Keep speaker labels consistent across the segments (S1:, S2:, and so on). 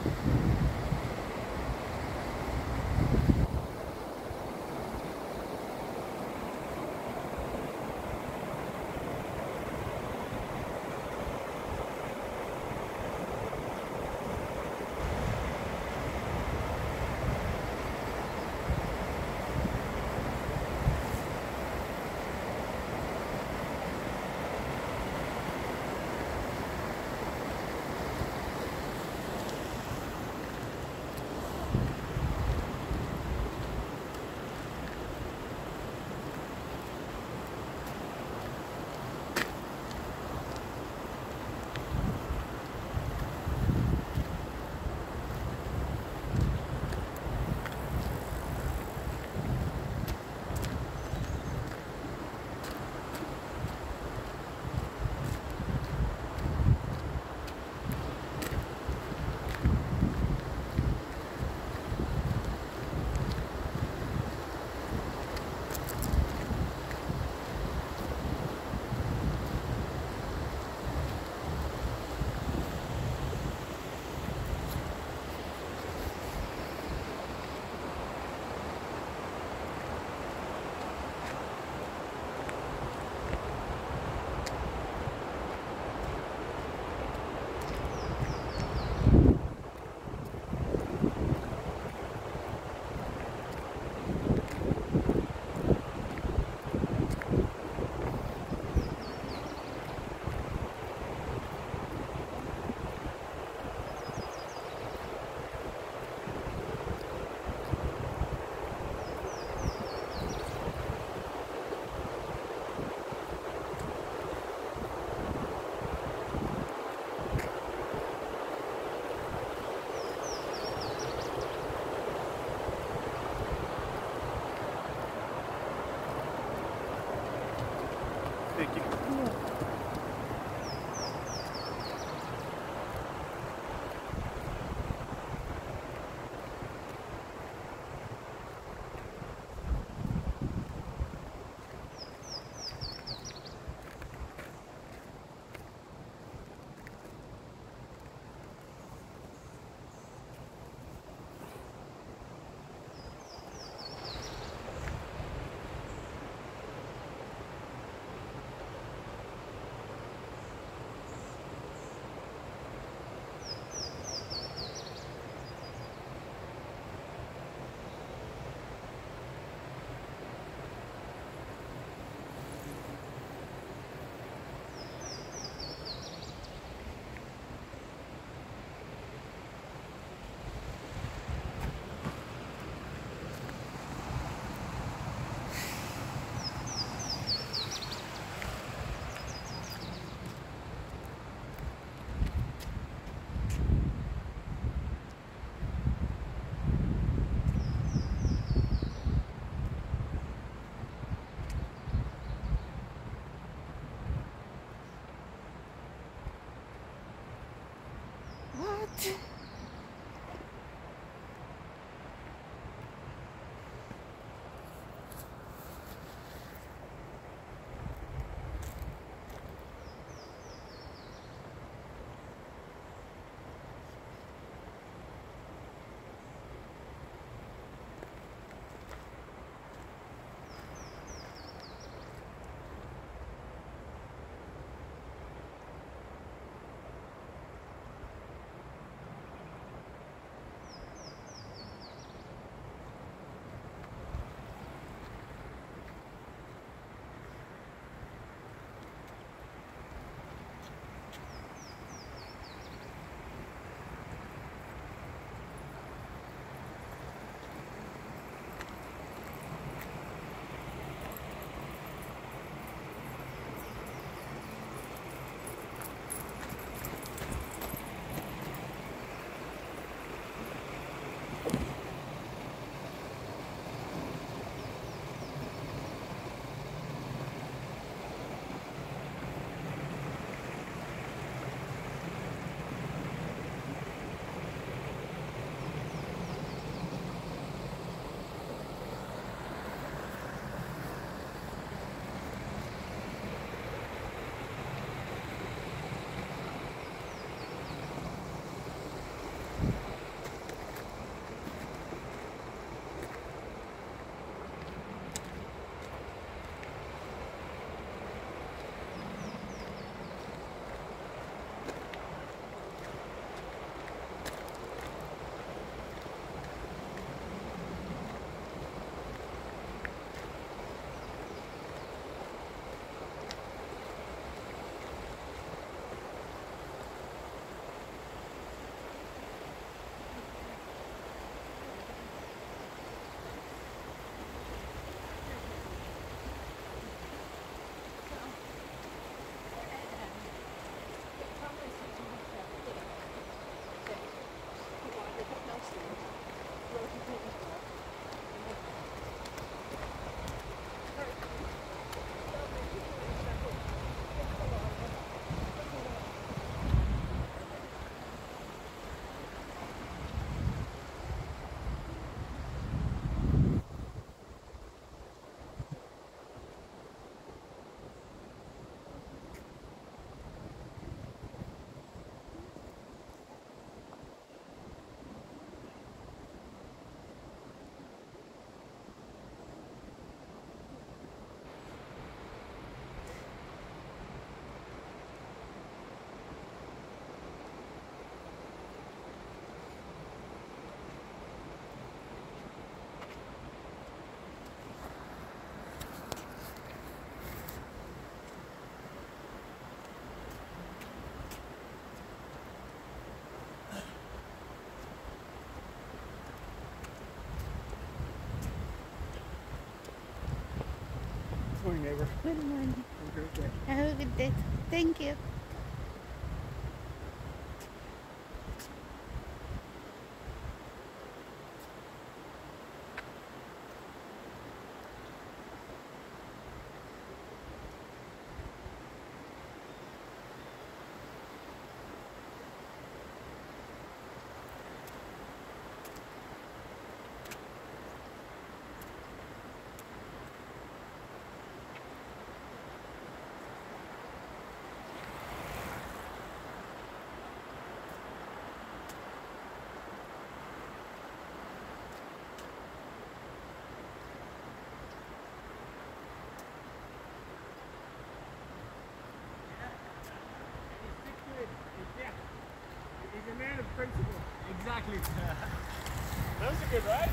S1: Peki.
S2: What?
S1: Diego.
S2: Good morning.
S1: Have a great day.
S2: Have a good day. Thank you.
S1: He's a man of principle.
S3: Exactly.
S1: That was a good ride.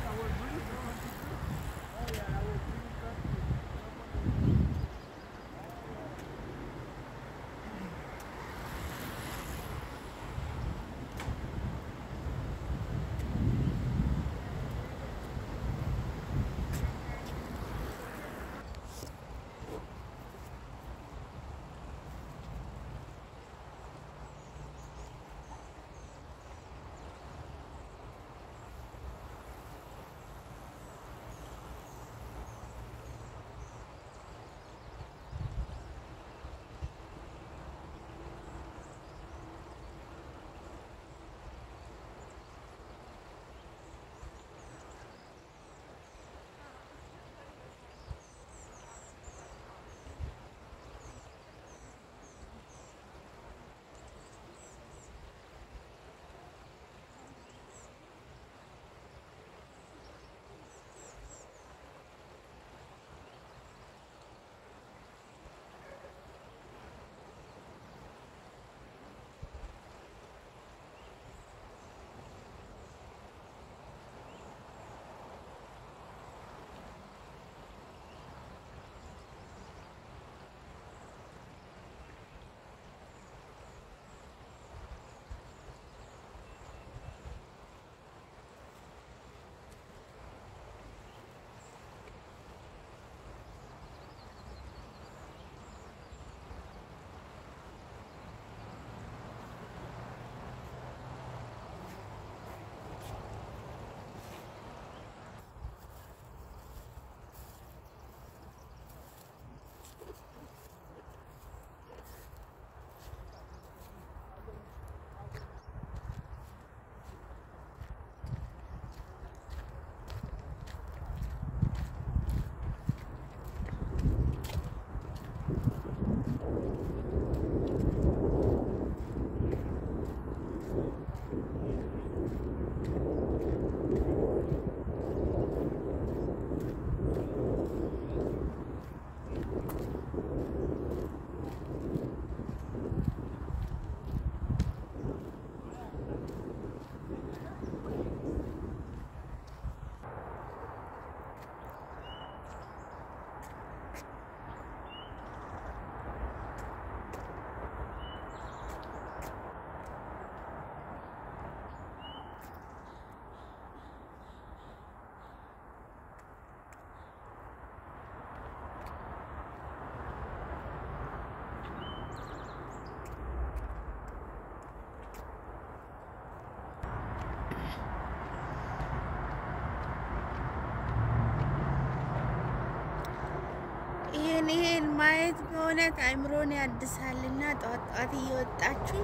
S1: ይህን ይህን ማየት በእውነት አእምሮን ያድሳልና ጠዋት ጠዋት እየወጣችሁ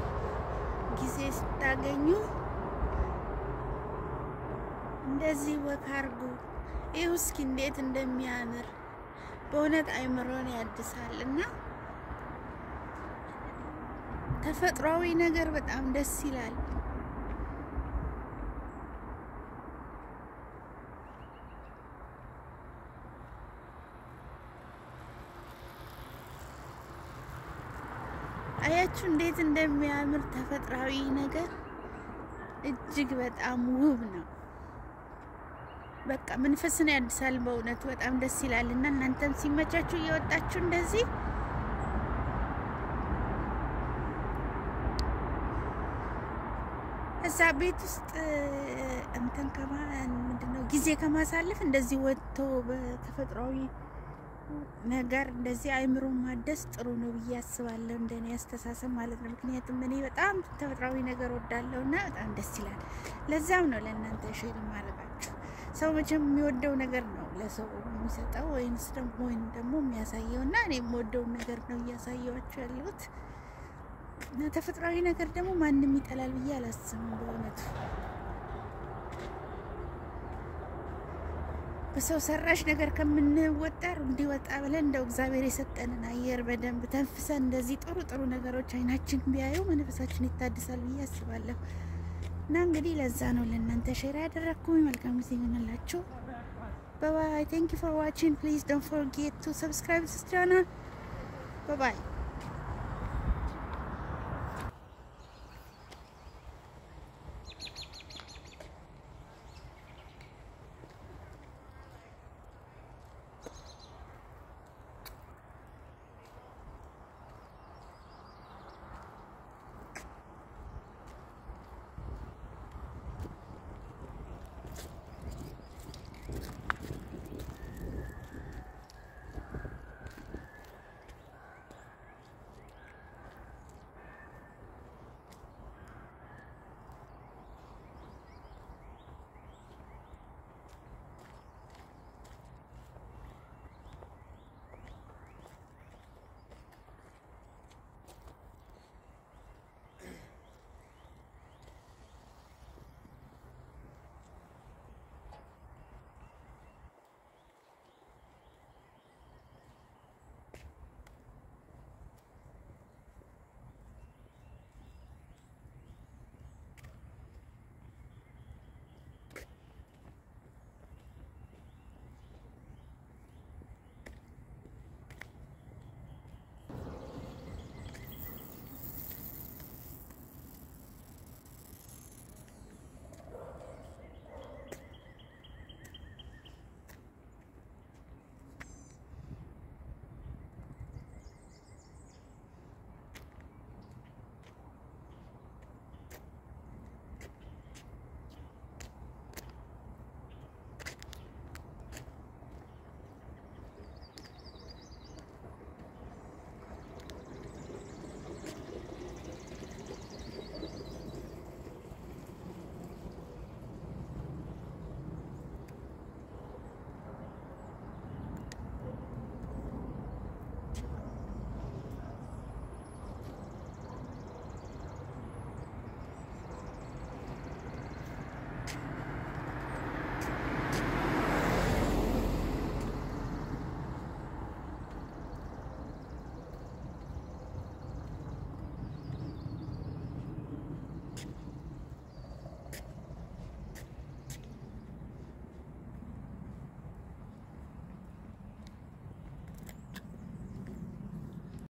S1: ጊዜ ስታገኙ እንደዚህ ወክ አርጉ። ይህ እስኪ እንዴት እንደሚያምር በእውነት አእምሮን ያድሳል እና ተፈጥሯዊ ነገር በጣም ደስ ይላል። አያችሁ እንዴት እንደሚያምር ተፈጥሯዊ ነገር እጅግ በጣም ውብ ነው። በቃ መንፈስን ያድሳል። በእውነቱ በጣም ደስ ይላል እና እናንተም ሲመቻችሁ እየወጣችሁ እንደዚህ እዛ ቤት ውስጥ እንትን ከማ ምንድነው ጊዜ ከማሳለፍ እንደዚህ ወጥቶ በተፈጥሯዊ ነገር እንደዚህ አይምሮ ማደስ ጥሩ ነው ብዬ አስባለሁ፣ እንደኔ አስተሳሰብ ማለት ነው። ምክንያቱም እኔ በጣም ተፈጥሯዊ ነገር ወዳለሁ እና በጣም ደስ ይላል። ለዛም ነው ለእናንተ ሼር ማድረጋችሁ። ሰው መቼም የሚወደው ነገር ነው ለሰው የሚሰጠው ወይንስ ደግሞ ወይም ደግሞ የሚያሳየው እና እኔ የምወደውን ነገር ነው እያሳየዋቸው ያለሁት እና ተፈጥሯዊ ነገር ደግሞ ማንም ይጠላል ብዬ አላስብም በእውነቱ በሰው ሰራሽ ነገር ከምንወጠር እንዲወጣ ብለን እንደው እግዚአብሔር የሰጠንን አየር በደንብ ተንፍሰን እንደዚህ ጥሩ ጥሩ ነገሮች አይናችን ቢያዩ መንፈሳችን ይታድሳል ብዬ አስባለሁ። እና እንግዲህ ለዛ ነው ለእናንተ ሼር ያደረግኩኝ። መልካም ጊዜ ይሆንላችሁ። ባይ ቴንክ ዩ ፎር ዋቺንግ ፕሊዝ ዶንት ፎርጌት ቱ ሰብስክራይብ ስ ቻናል ባይ